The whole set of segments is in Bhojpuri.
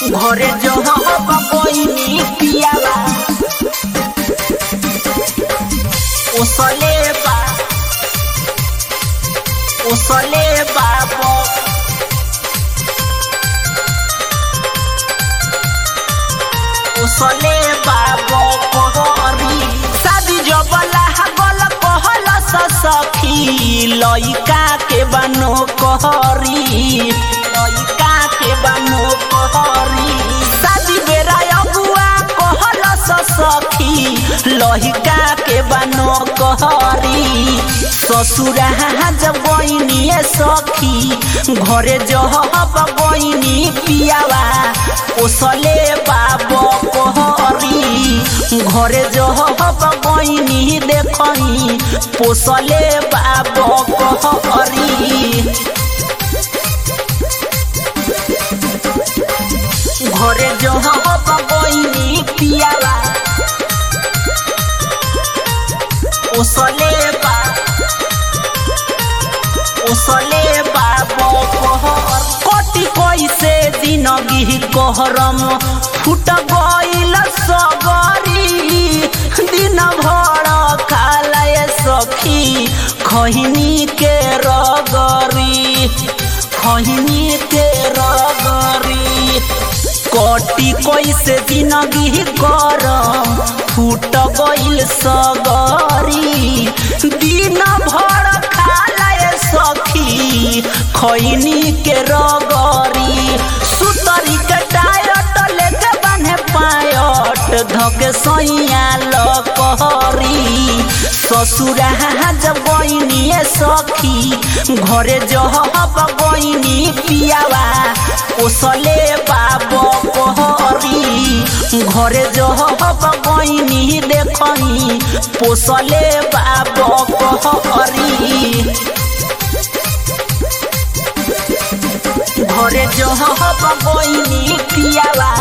घरे जो बबोइनी पियावा ओसले बा ओसले बाबो ओसले बाबो कोहरी शादी जबला गल कहल सखी लइका के बनो कहरी लइका के बनो कहरी शादी बेरा अगुआ कहल सखी लहिका के बनो कहरी ससुरा जब बहनिए सखी घरे जहब बहनी पियावा ओसले बाबो कहरी घरे जहब बहनी देखही पोसले बाबो कहरी घरे जहब बहनी पियावा ओसले बा ओसले बाबो कहर कति कैसे जिनगी कहरम फुट गइल सगरी दिन भर खालय सखी खहिनी के रगरी खहिनी के रगरी कटी कैसे जिनगी करम फूट गइल सगरी दिन भर खालय सखी खैनी के रगरी सुतरी के टायट लेके बान्हे पायट धके सैया लकहरी ससुरा जब बहनिए सखी घरे जहब बहनी पियावा ओसले बाबो कहरी घरे जहब बहनी देखही पोसले बाबो कहरी घरे जहब बहनी पियावा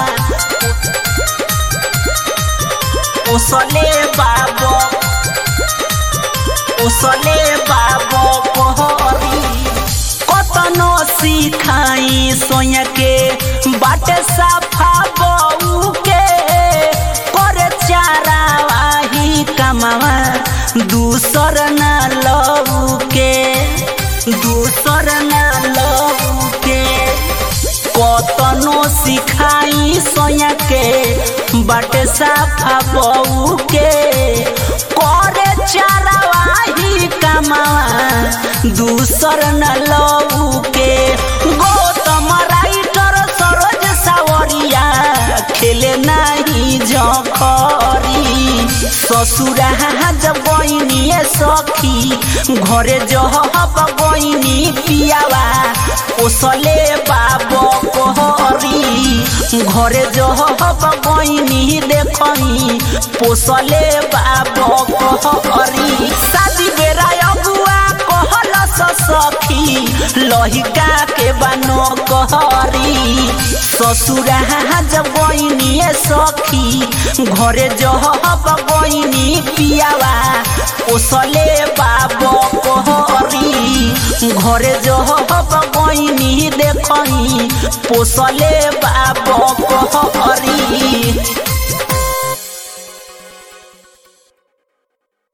ओसले बाबो ओसले बाबो कहरी कतनो सिखाई सोया के बाटे साफा बऊ के करे चारा वाही कमावा दूसर ना लऊ के दूसर ना लऊ के कतनो सिखाई सोया के बाटे साफा बऊ के करे चारा वाही कमावा दूसर न लऊ के गौतम राइटर सरोज सावरिया खेले नहीं जखरी ससुरा जब बहनिए सखी घरे जहब बहनी पियावा ओसले बाबो कहरी घरे जहब बहनी देखही पोसले बाबो कहरी शादी बेरा अगुआ कहल सखी लहिका के बनो कहरी ससुरा जब बहनिए सखी घरे जहब बहनी पियावा ओसले बाबो कहरी घरे जहब बहनी देखही पोसले बाबो कहरी